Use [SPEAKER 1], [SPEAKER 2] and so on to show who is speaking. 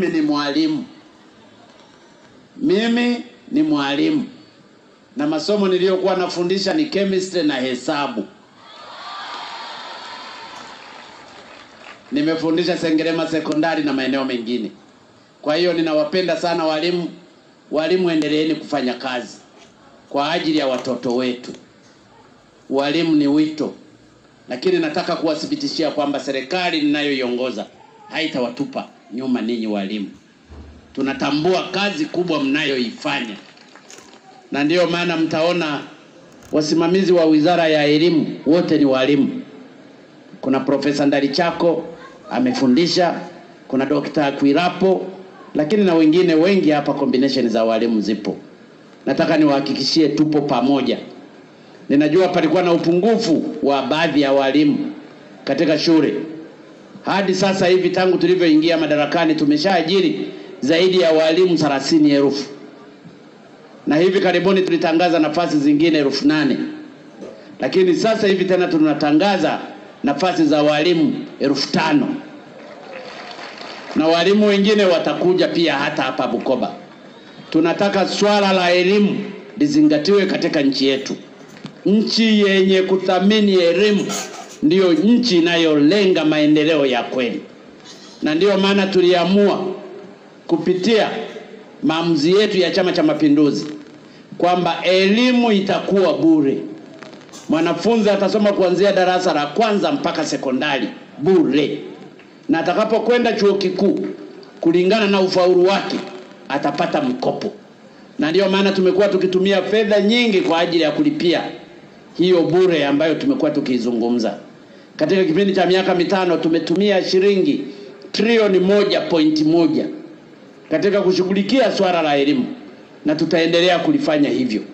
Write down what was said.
[SPEAKER 1] mimi ni mwalimu, mimi ni mwalimu na masomo niliyokuwa nafundisha ni chemistry na hesabu. Nimefundisha Sengerema sekondari na maeneo mengine. Kwa hiyo ninawapenda sana walimu. Walimu, endeleeni kufanya kazi kwa ajili ya watoto wetu. Walimu ni wito, lakini nataka kuwathibitishia kwamba serikali ninayoiongoza haitawatupa nyuma ninyi walimu. Tunatambua kazi kubwa mnayoifanya, na ndiyo maana mtaona wasimamizi wa Wizara ya Elimu wote ni walimu. Kuna Profesa Ndalichako amefundisha, kuna Dr. Kwirapo, lakini na wengine wengi hapa, combination za walimu zipo. Nataka niwahakikishie tupo pamoja. Ninajua palikuwa na upungufu wa baadhi ya walimu katika shule. Hadi sasa hivi tangu tulivyoingia madarakani tumeshaajiri zaidi ya walimu thelathini elfu na hivi karibuni tulitangaza nafasi zingine elfu nane lakini sasa hivi tena tunatangaza nafasi za walimu elfu tano na walimu wengine watakuja pia hata hapa Bukoba. Tunataka swala la elimu lizingatiwe katika nchi yetu. Nchi yenye kuthamini elimu ndiyo nchi inayolenga maendeleo ya kweli, na ndiyo maana tuliamua kupitia maamuzi yetu ya Chama cha Mapinduzi kwamba elimu itakuwa bure. Mwanafunzi atasoma kuanzia darasa la kwanza mpaka sekondari bure, na atakapokwenda chuo kikuu kulingana na ufaulu wake atapata mkopo, na ndiyo maana tumekuwa tukitumia fedha nyingi kwa ajili ya kulipia hiyo bure ambayo tumekuwa tukiizungumza. Katika kipindi cha miaka mitano tumetumia shilingi trilioni moja pointi moja katika kushughulikia swala la elimu na tutaendelea kulifanya hivyo.